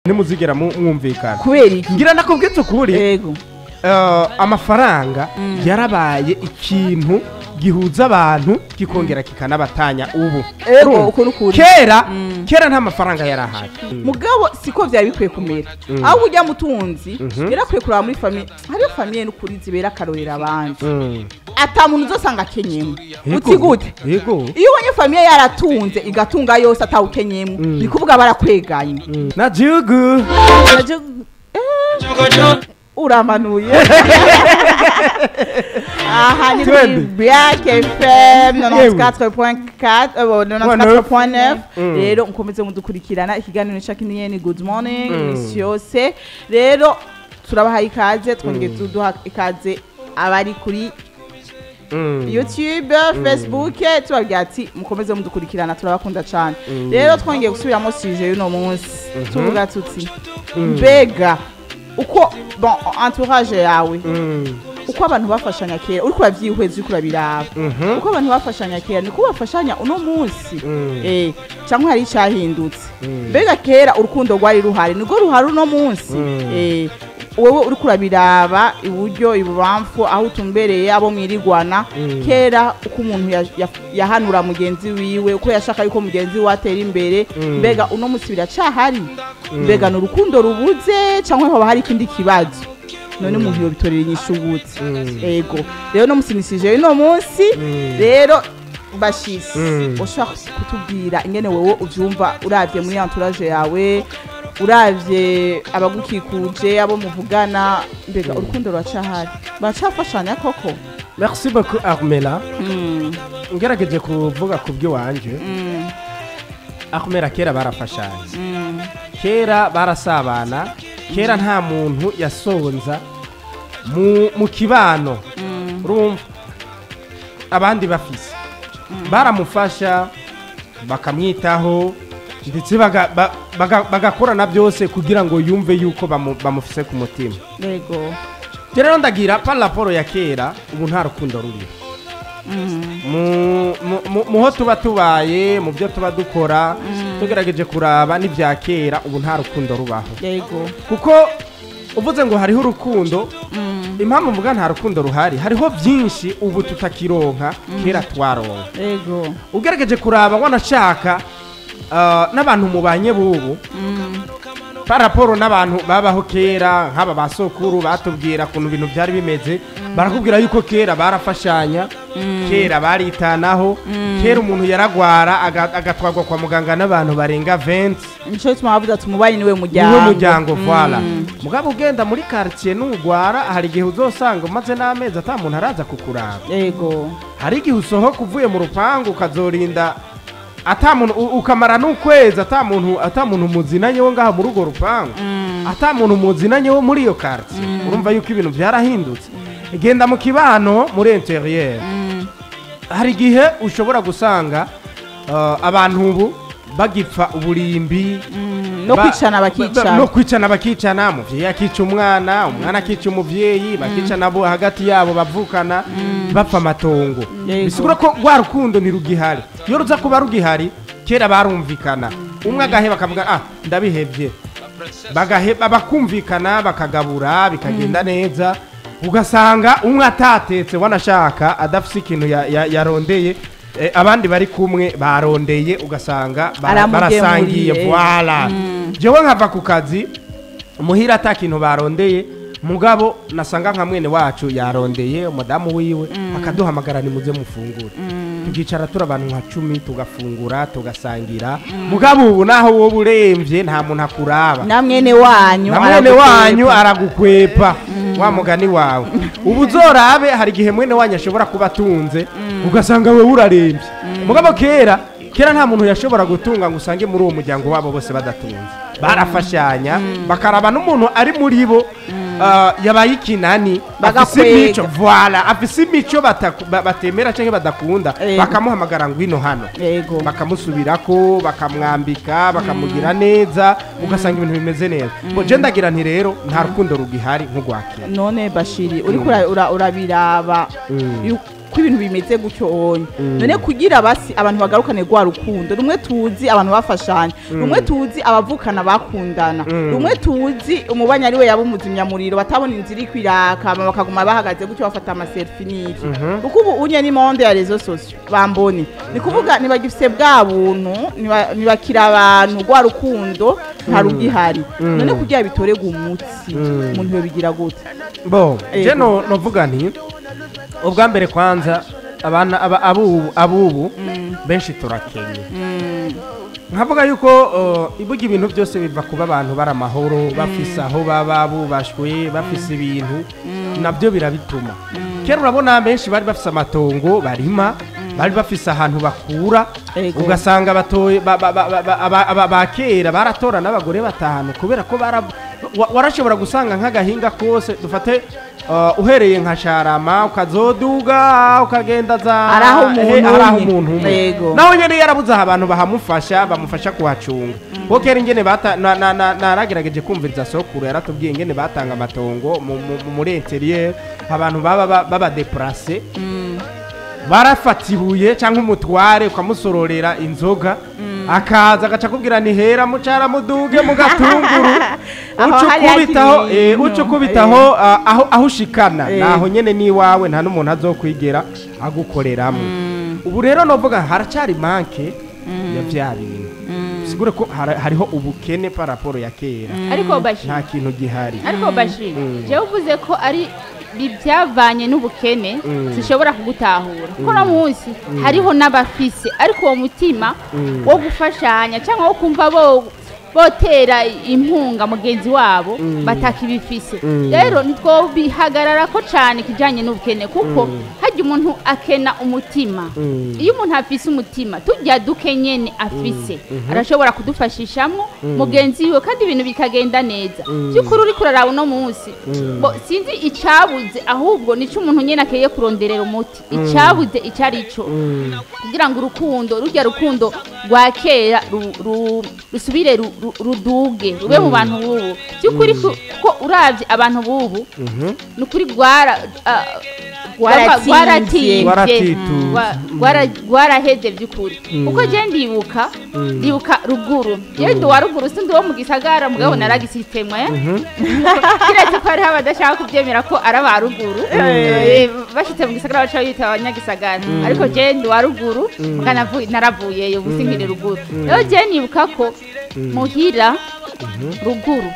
ntimuzigera mu- mwumvikana kubera iki ngira nakubwitse ukuri yego eh, amafaranga yarabaye ikintu gihuza abantu kikongera kikanabatanya ubu Ego, Urumva? uko ni ukuri. kera Mm. kera nta mafaranga yari ahari mugabo siko byari bikwiye kumera aho ujya mutunzi yarakwiye kuraba muri famiye hariyo famiye n'ukuri zibera akarorero abandi Mm. ata muntu uzosanga akenyemo Yego. uti gute yego iyo ubonye famiye yaratunze igatunga yose atawukenyemo ni kuvuga barakweganye Mm. na gihugu uramanuye aha ni kuri Twende. black fm 94.4 eh, bon, 94.9 Mm. rero mukomeze mudukurikirana ikiganiro cya kiniyeni good morning Mm. imisi yose rero turabahaye ikaze twongeye tuduha ikaze abari kuri Mm. youtube facebook tubabwira ati mukomeze mudukurikirana turabakunda cyane rero twongeye gusubiramo sije y'uno munsi tuvuga tuti mbega uko bon entourage yawe Mm. uko abantu bafashanya kera uriko uravyihweza uriko urabiraba Mhm. uko abantu bafashanya kera niko bafashanya uno munsi Mm. eh cyangwa hari icyahindutse Mm. mbega kera urukundo rwari ruhari nirwo ruhari uno munsi Mm. eh wowe uriko urabiraba iburyo ibubamfu aho utumbereye abo mwirigwana Mm. kera uko umuntu ya- ya- yahanura mugenzi wiwe uko yashaka yuko mugenzi we atera imbere Mm. mbega uno munsi biracahari mbega ni urukundo rubuze cyangwa hoba hari ikindi kibazo none umuntu yobitorera inyishu gute Mm. ego rero no musinisije uno munsi Mm. rero bashisi Mm. ushobora kutubwira ingene wowe uvyumva uravye muri entourage yawe uravye abagukikuje abo muvugana mbega urukundo ruracahari baracafashanya koko merci beaucoup armela Mm, ngerageje kuvuga ku by'iwanje mm, armela kera barafashanya mm, kera barasabana kera nta muntu yasonza mu, mu kibano mm, urumva abandi bafise baramufasha bakamwitaho ndetse baga- ba- baga- bagakorana byose kugira ngo yumve yuko bamu- bamufise ku mutima yego rero ndagira par raporo ya kera ubu nta rukundo ruriho Mm, mu- mu- mu- muho tuba tubaye mu byo tuba dukora tugerageje kuraba n'ibya kera ubu nta rukundo rubaho yego kuko uvuze ngo hariho urukundo Mm, impamvu mvuga nta rukundo ruhari hariho byinshi ubu tutakironka kera twaronka yego ugerageje kuraba wanashaka ah, n'abantu mubanye bubu Mm, par raporo n'abantu babaho kera nk'aba ba sokuru batubwira ukuntu ibintu byari bimeze barakubwira yuko kera barafashanya kera baritanaho kera umuntu yaragwara aga- agatwarwa kwa muganga n'abantu barenga 20 nico gituma bavuze ati umubanyi niwe muryango niwe muryango Mm, voila mugabo ugenda muri quartier nugwara hari igihe uzosanga umaze n'amezi ata muntu araza kukuraba yego hari igihe usohoka uvuye mu rupangu ukazorinda ata muntu u- ukamara n'ukwezi ata muntu ata muntu muzinanye wo ngaha muri urwo rupangu ata muntu muzinanye wo muri iyo quartier urumva yuko ibintu byarahindutse genda mu kibano muri interieur Mm, hari igihe ushobora gusanga uh, abantu ubu bagipfa uburimbi mm, no ba- kwicana ba- bakicana no kwicana bakicana umuvyeyi akica umwana umwana akica umuvyeyi bakicana bo hagati yabo bavukana bapfa amatongo Yego. bisigura ko rwa rukundo ntirugihari iyo ruza kuba rugihari kera barumvikana umwe agaheba akavuga ah ndabihevye bagaheba bakumvikana bakagabura bikagenda neza ugasanga umwe atatetse wanashaka adafise ikintu ya- ya- yarondeye eh, abandi bari kumwe barondeye ugasanga bara- Aramugemuriye. barasangiye voila Mm. jewe nkava ku kazi muhira ata kintu barondeye mugabo nasanga nka mwene wacu yarondeye umudamu wiwe akaduhamagara nimuze mufungure tukicara turi abantu nka cumi tugafungura tugasangira mugabo ubu naho wowe uremvye nta muntu akuraba na mwene wanyu na mwene aragukwepa. wanyu aragukwepa wa mugani wawe ubu uzorabe hari igihe mwene wanyu ashobora kuba atunze ugasanga wewe urarembye mugabo kera kera nta muntu yashobora gutunga ngo usange muri uwo muryango wabo bose badatunze barafashanya bakaraba n'umuntu ari muri bo ah, yabaye ikinani afise Bagakwega. imico voila afise imico bataku- ba- batemera cyangwa badakunda Yego. bakamuhamagara ngwino hano yego bakamusubirako bakamwambika bakamugira neza ugasanga ibintu bimeze neza ngo je ndagira nti rero nta rukundo rugihari nk'urwakera none bashiri uriko ura- ura- urabiraba Mm. yu- ko ibintu bimeze gutyo onye none kugira basi abantu bagarukane rwa rukundo rumwe tuzi abantu bafashanya rumwe tuzi abavukana bakundana rumwe tuzi umubanyi ari we yaba umuzimyamuriro batabona inzira iri kwiraka hama bakaguma bahagaze gutyo bafata amaselfi n'iki kuko ubu unye ni monde ya rezo sosio bambone ni kuvuga ntibagifise bwa buntu ntiba- ntibakira abantu rwa rukundo nta rugihari none kugira bitorega umutsi umuntu yobigira gute bo Ego. je no novuga nti ubwa mbere kwanza abana aba- abubu abubu benshi turakenye nkavuga yuko uh, ibuga ibintu byose biva kuba abantu bari amahoro bafise aho baba bubashwe bafise ibintu nabyo birabituma kera urabona benshi bari bafise amatongo barima bari bafise ahantu bakura Ego. ugasanga batoye ba- ba- ba- ba- aba- aba- ba kera baratora n'abagore batanu kubera ko bara wa- warashobora gusanga nk'agahinga kose dufate uh, uhereye nka sharama ukazoduga ukagenda za Ari aho umuntu he- ari aho umwe. umuntu umwe Yego. naho nyene yarabuze aho abantu bahamufasha bamufasha kuhacunga kuko kera ingene bata- na- na- na- naragerageje kumviriza sokuru yaratubwiye ingene batanga amatongo mu- mu- mu- muri interieur abantu baba ba- babadeplase barafata ibuye cyangwa umutware ukamusororera inzoga akaza agaca akubwira ni hera mucara muduge mu gatunguru Aho uca hari ukubitaho hakiri eh, ibintu. uca ukubitaho ah, aho aho ushikana Eh. naho nyene n'iwawe nta n'umuntu azokwigera agukoreramo ubu rero novuga haracyari manke ya vya bintu sigure ko hara- hariho ubukene par rapport ya kera ariko bashi nta kintu gihari ariko bashi Mm. jewe uvuze ko ari bi- byavanye n'ubukene Mm. zishobora kugutahura kuko no munsi hariho n'abafise ariko uwo mutima wo gufashanya cyangwa wo kumva bo botera impunga mugenzi wabo batakibifise rero ntitwobihagarara ko cyane ikijyanye n'ubukene kuko hajya umuntu akena umutima iyo umuntu afise umutima tujya duke nyene afise arashobora kudufashishamo mugenzi we kandi ibintu bikagenda neza by'ukuri uri kuraraba uno munsi bo sinzi icabuze ahubwo nico umuntu nyene akeye kuronderera umuti icabuze ico ari cyo kugira ngo urukundo rujya rukundo rwa kera ru- ru- rusubire ru- ru- ruduge rube mu bantu bubu by'ukuri ko ko uravye abantu bubu ni ukuri rwara ah, Rwaratsinze. rwaratsinze Rwaratituze. Rwa- rwara- rwaraheze by'ukuri kuko je ndibuka ndibuka ruguru je ndi wa ruguru sindi wo mu gisagara mugabo naragisitema kiretse ko hariho abadashaka kubyemera ko ari aba ruguru Eh, bashitse mu gisagara baca bita abanyagisagara ariko je ndi wa ruguru muga navu- naravuyeyo ubu sinkiri ruguru rero je nibuka ko muhira ruguru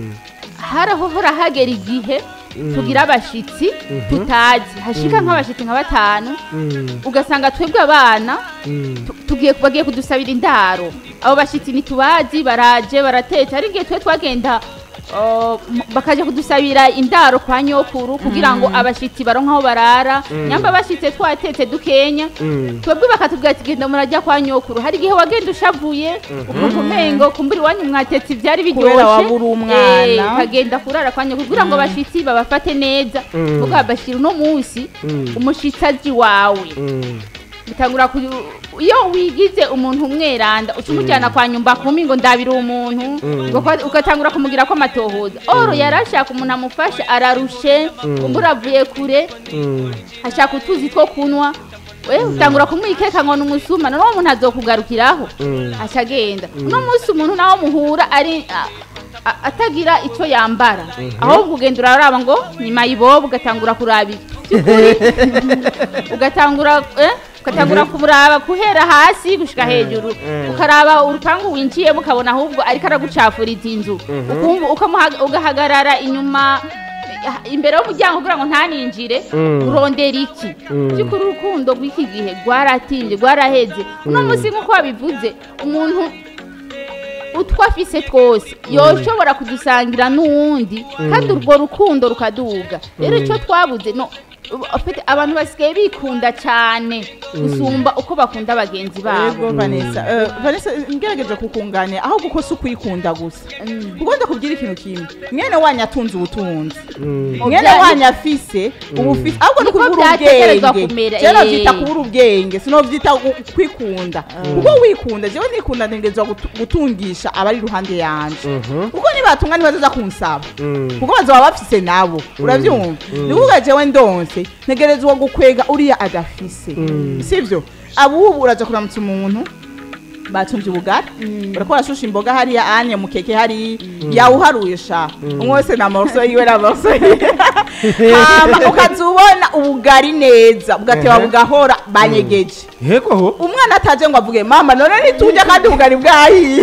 harahohora hagera igihe tugira abashitsi tutazi hashika nk'abashitsi nka batanu ugasanga twebwe abana tu- tugiye bagiye kudusabira indaro abo bashitsi ntitubazi baraje baratetse ari igihe twe twagenda uh, m- bakaja kudusabira indaro kwa nyokuru kugira ngo abashitsi baronke aho barara nyamba bashitse twatetse dukenya twebwe bakatubwira ati genda murajya kwa nyokuru hari igihe wagenda ushavuye ukumva umengo kumbura iwanyu mwatetse ivyari biryoshe Kubera wabura umwana. Eh, ukagenda kurara kwa nyokuru kugira ngo abashitsi babafate neza kuko babashira uno munsi umushitsi azi wawe bitangura ku iyo wigize umuntu umweranda uca umujyana kwa nyumba kumi ngo ndabira umuntu ngo kwa- ugatangura kumugira ko amatohoza oro yarashaka umuntu amufasha ararushe kumbura avuye kure ashaka utuzi two kunywa we utangura kumwikeka ngo ni umusuma none uwo muntu azokugarukiraho aca agenda uno munsi umuntu nawe muhura ari a- a- atagira icyo yambara ahubwo ugenda uraraba ngo ni mayibobo ugatangura kuraba iby'ukuri ugatangura eh, ugatangura kumuraba guhera hasi gushika hejuru ukaraba urupangu winjiyemo ukabona ahubwo ariko aragucafuriza inzu ukumva ukamuha- ugahagarara inyuma eh, imbere y'umuryango kugira ngo ntaninjire urondera iki by'ukuri urukundo rw'iki gihe rwaratimbye rwaraheze uno munsi nk'uko wabivuze umuntu utwo afise twose yoshobora kudusangira n'uwundi kandi urwo rukundo rukaduga rero icyo twabuze no ufite abantu basigaye bikunda cyane gusumba uko bakunda bagenzi babo Yego Vanessa Eh, Vanessa ngerageje kukunganira aho guko si ukwikunda gusa kuko ndakubwira ikintu kimwe mwene wanyu atunze ubutunzi mwene Bya- wanyu afise ubufise ahubwo ni Niko kubura byategerezwa ubwenge kumera, jewe eh. navyita kubura ubwenge sinovyita gu- kwikunda kuko wikunda jewe nikunda ntegerezwa gutu- gutungisha abari iruhande yanje kuko nibatunga ntibazoza kunsaba kuko bazoba bafise nabo uravyumva ni kuvuga jewe ndonse mfise ntegerezwa gukwega uriya adafise sivyo abubu uraja kuramutsa umuntu batumvye ubugari barako barashusha imboga hariya anye mukeke hari yawuharuye sha umwe wese na morso yiwe na morso yiwe hama ukaza ubona ubugari neza bugateba Ehe. bugahora banyegeje yego ho umwana ataje ngo avuge mama none nitujya kandi ubugari bwahiye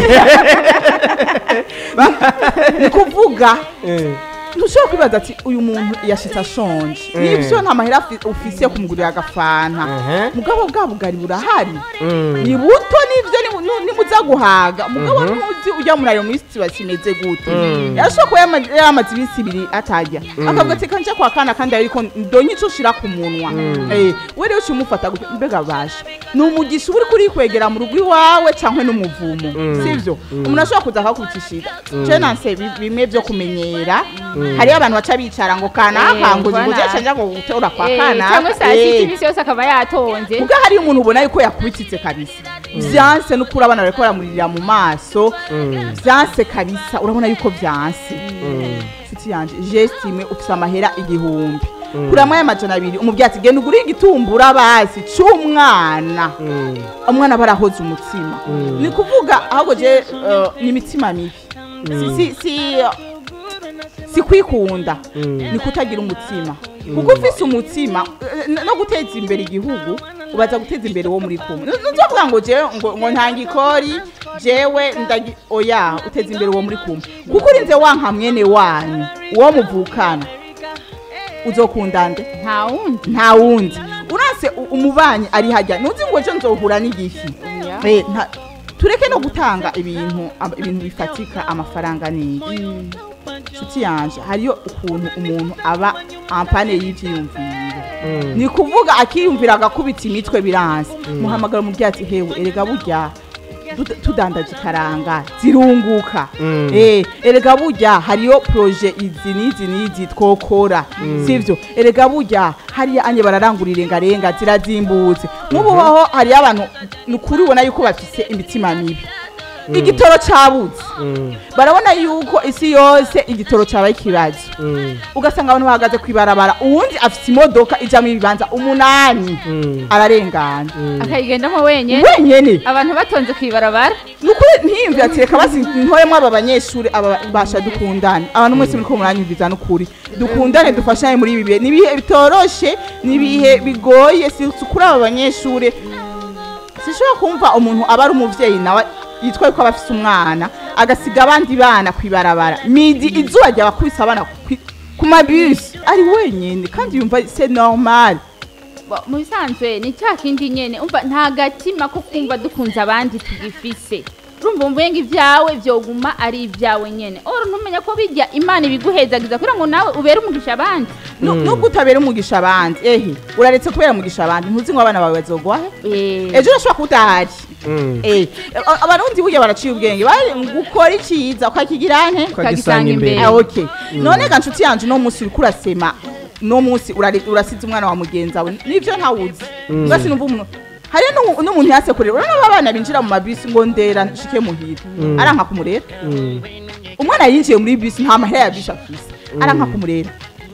ni kuvuga Eh, ntushobora kwibaza ati uyu muntu yashitse ashonje Mm. nibyo nta mahera afi- ufise yo kumugurira agafanta Ehe. mugabo bwa bugari burahari mm, ni buto nivyo nimu- nu- nimuza guhaga mugabo ntuzi ujya muri ayo minsi kiba kimeze gute Mm. yashobora kuba yama- yamaze iminsi ibiri atarya akavuga ati kanje kwa kana kandi ariko ndonye ico ushira ku munwa Eh, we rero umufata gute mbega basha ni umugisha uba uriko urikwegera mu rugo iwawe canke n'umuvumo sivyo umuntu ashobora kuza akakubitishira je nanse bi- bimwe vyo kumenyera hariyo abantu baca bicara ngo kanaka Eh, ngo mbona. ngo cenja ngo gutora kwa Eh, kana cyangwa saa sita iminsi yose akaba yatonze ubwo hariyo umuntu ubona yuko yakubititse kabisa vyanse n'ukuri abana bariko baramurira mu maso mm, vyanse kabisa urabona yuko vyanse mm, nshuti yanje jestime ufise amahera igihumbi kuramwo y'amajana abiri umubyeyi ati genda ugure igitumbura basi c'umwana mm, umwana barahoze umutsima ni kuvuga ahubwo je eh, ni imitima mibi si, si, si, si kwikunda ni kutagira umutima kuko ufise umutima eh, no guteza imbere igihugu ubaza guteza imbere uwo muri kumwe ntuzovuga ngo jewe ngo, ngo ntanga ikori jewe ndagi oya uteza imbere uwo muri kumwe kuko urinze wanka mwene wanyu uwo muvukana uzokunda nde nta wundi nta wundi uranse u- umubanyi ari hajya ntuzi ngo ejo nzohura n'igifi Oya. Eh, nta- tureke no gutanga ibintu ab- ibintu bifatika amafaranga neza nshuti yanje hariyo ukuntu umuntu aba ampane y'ivyiyumviro mm, ni kuvuga akiyumvira agakubita imitwe biranze muhamagara umubyeyi ati hewe erega burya tud- tudandaje ikaranga zirunguka Mm. eh erega burya hariyo proje izi n'izi n'izi twokora sivyo erega burya hariya anye bararangura irengarenga zirazimbutse nk'ubu hoho hariyo abantu ni ukuri ubona yuko bafise imitima mibi igitoro cabuze mm, barabona yuko isi yose igitoro cabaye ikibazo mm, ugasanga abantu bahagaze kwibarabara uwundi afite imodoka ijamwo ibibanza umunani mm, ararengana akayigendamo wenyine wenyene abantu batonze ku ibarabara nukuri ntiyumvira ati reka basi ntoremo aba banyeshuri aba basha dukundane abantu mwese muriko muranyumviza n'ukuri dukundane dufashanye muri ibi bihe nibihe bitoroshe nibihe bigoye si si kuri aba banyeshuri sishobora kumva umuntu aba ari umuvyeyi nawe yitwa yuko aba afise umwana agasiga abandi bana kwibarabara midi izuba ryabakubise abana kwi- ku mabisi ari wenyene kandi yumva c'est normal Ba- mu bisanzwe ni cya kindi nyene umva nta gatima ko kumva dukunze abandi tugifise urumva umvenga ibyawe vyoguma ari ibyawe nyene oro ntumenya ko bijya imana ibiguhezagiza kugira ngo nawe ubere umugisha abandi Nu- nubwo utabera umugisha abandi ehe uraretse kubera umugisha abandi ntuzi ngo abana bawe bazogwahe Eh, ejo urashobora kuba udahari mm. Eh, a- abarundi burya baraciye ubwenge bari gukora iciza ukakigira nte ukagisanga imbere Ah, okay none ga nshuti yanje uno munsi uriko urasema uno munsi urari- urasize umwana wa mugenzi wawe nivyo ntawuzi ugasi numva umuntu hariyo n'umu- n'umuntu yasekurera urabona abana binjira mu mabisi ngo ndera nshike muhira aranka kumurera Mm, umwana yinjiye muri bisi nta mahera ya bisi afise aranka kumurera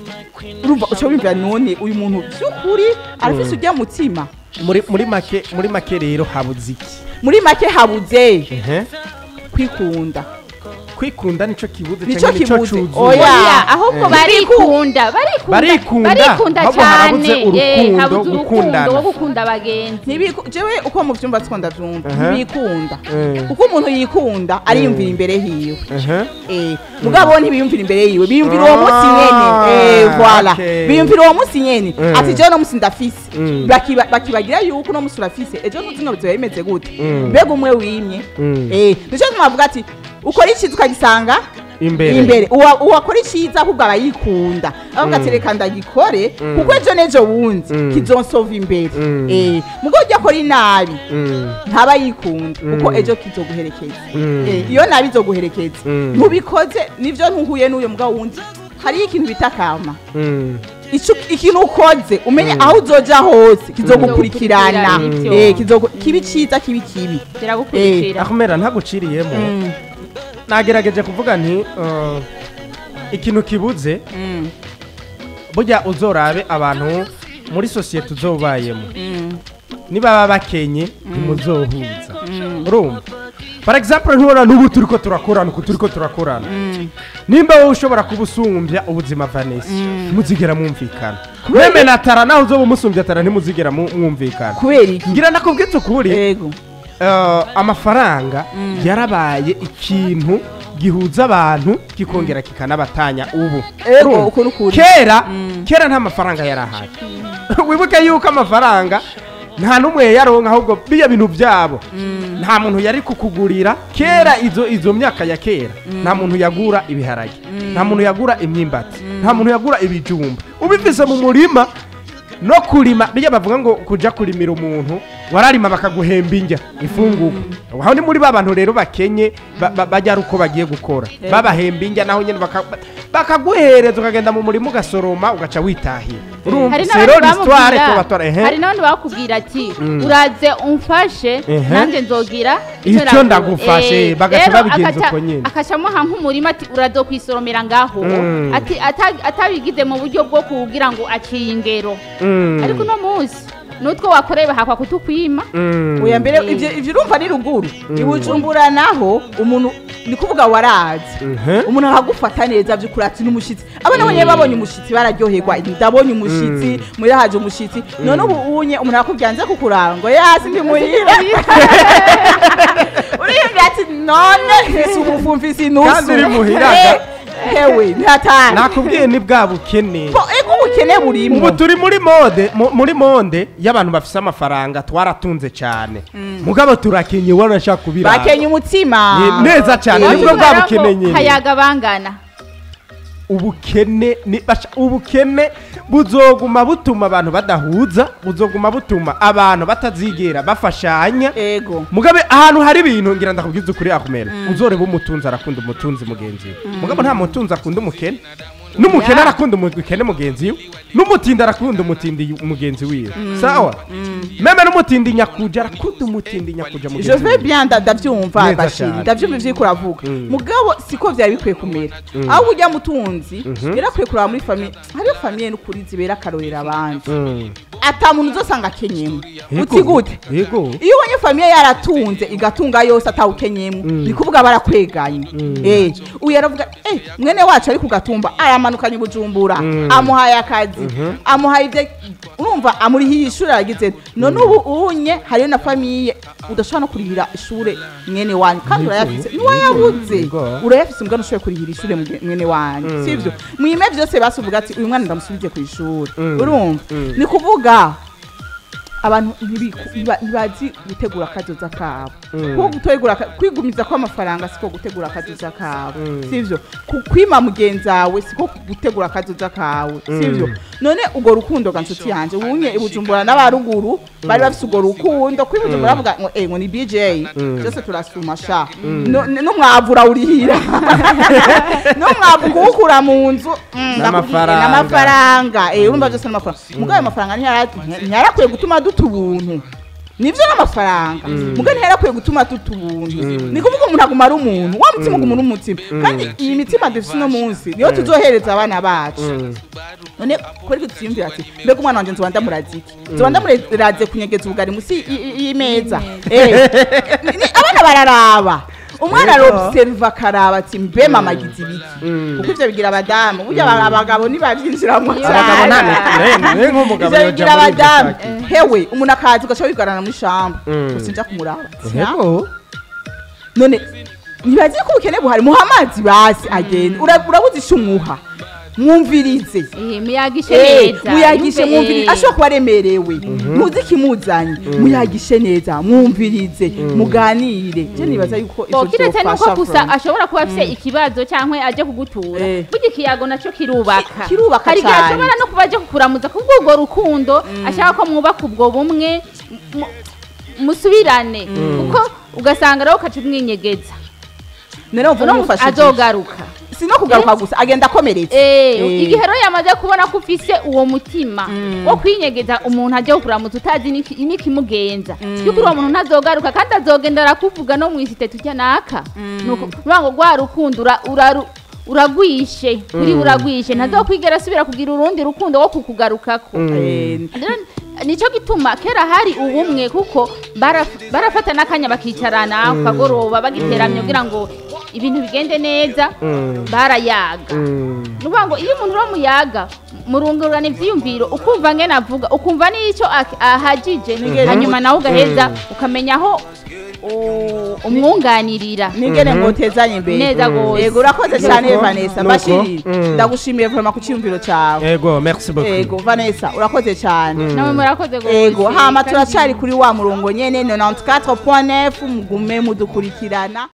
urumva uca wumvira none uyu muntu by'ukuri arafise urya mutima muri muri make muri make rero habuze iki muri make habuze Ehe. kwikunda kwikunda nico kibuze Nico canke nico kibuze. cuzuye Oya. oya ahubwo Eh. barikunda barikunda Barikunda, barikunda ahubwo harabuze cyane Eh, urukundo, habuze urukundo gukundana. wo gukunda abagenzi Ntibiku- jewe uko mu vyumba two ndavyumva Aha. ntibikunda Eh. uko umuntu yikunda ariyumvira imbere hiwe Ehe. Eh, mugabo ntibiyumvira imbere yiwe biyumvira uwo munsi Ah, nyene Eh, voilà okay. biyumvira uwo munsi nyene Mm. ati jewe no munsi ndafise Mm. Bakiba- bakibagira yuko uno munsi urafise ejo ntuzi ngo bizoba bimeze gute Mm. mbega umwe wimye Mm. Eh, nico gituma bavuga ati ukora iciza ukagisanga imbere imbere uwa- uwakora iciza ahubwo aba yikunda avuga ati reka ndagikore kuko ejo n'ejo bundi Mm. kizonsova imbere Mm. Eh, mugo ujya akora inabi Mm, ntaba yikunda kuko Mm. ejo kizoguherekeza Mm. Eh, iyo nabi izoguherekeza Mm. ntubikoze nivyo ntuhuye n'uyo mugabo wundi hariyo ikintu bita kama mm, Ico- ikintu ukoze umenye aho uzoja hose kizogukurikirana Kizogukurikirana, Eh, kizogu- kibi ciza kibi kibi kiragukurikira akumera ntaguciriyemo Mm, nagerageje kuvuga nti uh, ikintu kibuze mm, burya uzorabe abantu muri sosiyete uzobayemo niba baba bakenye ntimuzohuza urumva for example ntubona n'ubu turi ko turakorana uku turi ko turakorana nimba wowe ushobora kuba usumbya ubuzima vanessa ntimuzigera mwumvikana meme na tara naho uzoba umusumbya tara ntimuzigera mu- mwumvikana kubera iki ngira nakubwitse ukuri yego eh, amafaranga yarabaye ikintu gihuza abantu kikongera kikanabatanya ubu Ego, Urumva? uko ni ukuri. kera kera nta mafaranga yari ahari wibuke yuko amafaranga nta n'umwe yaronka ahubwo biya bintu byabo nta muntu yari kukugurira kera izo izo myaka ya kera nta muntu yagura ibiharage nta muntu yagura imyimbati nta muntu yagura ibijumba ubivise mu murima no kurima bijya bavuga ngo kuja kurimira umuntu wararima bakaguhemba injya ifungurwa aho ni muri ba bantu rero bakenye ba- ba- bajya ari uko bagiye gukora babahemba injya naho nyine baka- bakaguhereza ukagenda mu murima ugasoroma ugaca witahira urumva hari c'est rero n'abandi l'histoire bamubwira ko batora ehe hari n'abandi bakubwira ati uraze umfashe Ehe. nanjye nzogira Icyo naguha." ndagufashe, Eh, bagaca rero babigenza agaca- uko nyene. akacamuha nk'umurima ati urazo kwisoromera ngaho Mm. ati ata- atabigize mu buryo bwo kugira ngo aciye ingero Mm, ariko uno munsi n'utwo wakoreye bahakwa kutukwima mm. oya mbere ivyo ivyo urumva ni ruguru ibujumbura naho umuntu ni kuvuga warazi Mhm. umuntu akagufata neza by'ukuri ati n'umushitsi abana bonyine babonye umushitsi bararyoherwa ndabonye umushitsi muri haje umushitsi none ubu unye umuntu arakubwira nze kukuraba ngo yasi ndi muhira uriyumvira ati none mfise ubufu mfise inusu Kandi uri muhira, Eh, hewe ntatanu nakubwiye ni bwa bukene ego ubukene burimo ubu turi muri mode mu- muri monde y'abantu bafise amafaranga twaratunze cyane mugabo turakenye ubona nshaka kubiraba bakenye umutima Ni- neza cyane Wowe nibwo bwa ubona bukene ko nyine hayaga bangana ubukene ni basha- ubukene buzoguma butuma abantu badahuza buzoguma butuma abantu batazigera bafashanya ego mugabe ahantu hari ibintu ngira ndakubwiza ukuri akumera uzoreba umutunzi arakunda umutunzi mugenzi we mugabo nta mutunzi akunda umukene n'umukene Yeah. arakunda umukene mugenzi we n'umutindi arakunda umutindi mugenzi wiwe sawa meme n'umutindi nyakuja arakunda umutindi nyakuja je mugenzi vais wiwe bien nda- ndavyumva Neza bashiri cyane. ndavyumva ivyo uriko uravuga Mm. mugabo siko vyari bikwiye kumera aho ujya mutunzi yarakwiye kuraba muri famiye hariyo famiye n'ukuri zibera akarorera abandi Mm. ata muntu uzosanga akenyemo Yego. uti gute yego iyo ubonye famiye yaratunze igatunga yose atawukenyemo ni kuvuga barakweganye eh uyu yaravuga eh mwene wacu ari ku gatumba aramanukanye bujumbura amuhaye akazi amuhaye ibyo urumva amurihiye ishuri aragize none ubu unye hariyo na famiye udashobora no kurihira ishure mwene wanyu kandi urayafise ntiwayabuze Yego. urayafise mbwa ntushoboye kurihira ishure mwe- mwene wanyu sivyo mwime vyose basuvuga ati uyu mwana ndamusubije ku ishuri urumva ni kuvuga abantu ntibiku- ntiba- ntibazi gutegura akazoza kabo kuko gutegura aka- kwigumiza kw'amafaranga siko gutegura akazoza kabo sivyo Ku- kwima mugenzi wawe siko gutegura akazoza kawe sivyo none urwo rukundo ga nshuti yanje ubunye ibujumbura n'abaruguru bari bafise urwo rukundo kuri bujumbura bavuga ngo eh ngo ni bj byose turasuma sha No- n- n'umwavu urawurihira n'umwavu kuwukura mu nzu mm, N'amafaranga. ndakubwiye, n'amafaranga eh urumva byose n'amafaranga mugabo ayo mafaranga ntiyara- ntiyarakwiye gutuma duta ubuntu nivyo n'amafaranga mugabo ntiyarakwiye gutuma duta ubuntu ni kuvuga umuntu aguma ari umuntu wa mutima uguma uri umutima kandi iyi mitima dufise uno munsi niyo tuzohereza abana bacu none kuri ko tuyumvira ati mbega umwana wanje nzoba ndamuraze iki nzoba ndamuraze kunyegeza ubugari musi y- y- y'imeza Eh, ni- ni- abana bararaba umwana Yego. arobserva akaraba ati mbe mama agize ibiki kuko ivyo bigira abadamu burya aba- abagabo ntibavyinjiramwo abagabo nta ne nk'umugabo ivyo yoja bigira muri iryo abadamu shaki. hewe umuntu akaza ugaca wigarana muri shamba Mm. usinja kumuraba Yego. none ntibazi ko ubukene buhari muha amazi basi agenda Ura- urabuze ico umuha mwumvirize Eh, muyagishe Eh, neza muyagishe yumve, mwumvirize eh. ashobora kuba aremerewe ntuzi ikimuzanye muyagishe neza mwumvirize muganire je nibaza yuko ivyo Bo, kiretse nuko vyofasha gusa vraiment. ashobora kuba afise ikibazo cyangwa aje kugutura Eh. burya ikiyago nacyo kirubaka Ki- kirubaka hari igihe cane. ashobora no kuba aje kukuramuza kubwo urwo rukundo ashaka ko mwubaka ubwo bumwe mu- musubirane kuko ugasanga rero ukaca umwinyegeza none uvuga Uno umufashe azogaruka si no kugaruka gusa agenda akomeretse Eh, Eh. igihe rero yamaze kubona ko ufise uwo mutima wo kwinyegeza umuntu ajya kukuramutsa utazi n'iki- n'ikimugenza yuko uwo muntu ntazogaruka kandi azogenda arakuvuga no mu isite tujya naka nuko kuvuga ngo rwa rukundo ura- uraru- uragwishe kuri uragwishe ntazokwigera asubira kugira urundi rukundo wo kukugarukako Eh, Rero, nicyo gituma kera hari ubumwe kuko baraf- barafata n'akanya bakicarana ku kagoroba bagiteramye kugira ngo ibintu bigende neza barayaga ni ukuvuga ngo iyo umuntu uramuyaga murungurana ibyiyumviro ukumva ngene avuga ukumva n'icyo ak- ahagije hanyuma nawe ugaheza ukamenya aho u- umwunganirira ningene ngotezanye imbere Neza gose. yego urakoze cyane Nuko, vanessa nuko, bashiri mm. ndagushimiye vrema ku cyiyumviro cyawe ego merci beaucoup yego vanessa urakoze cyane nawe murakoze gose yego hama kandi- turacyari kuri wa murongo nyene 94.9 mugume mudukurikirana